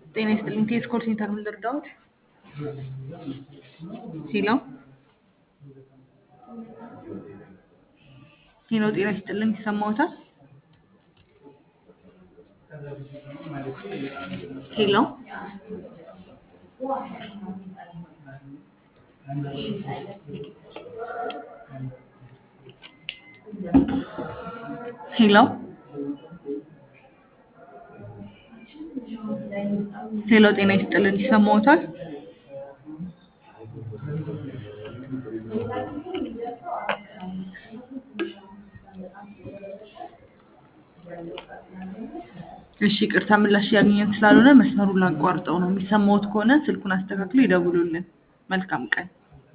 ጤና ይስጥልኝ። ቴስ ኮል ሴንተር ምን ልርዳዎት? ሄሎ ሄሎ፣ ጤና ይስጥልኝ። ይሰማዎታል? ሄሎ ሄሎ ሄሎ፣ ጤና ይስጥልን። ይሰማዎታል? እሺ፣ ይቅርታ ምላሽ ያገኘን ስላልሆነ መስመሩን ላቋርጠው ነው። የሚሰማዎት ከሆነ ስልኩን አስተካክሎ ይደውሉልን። መልካም ቀን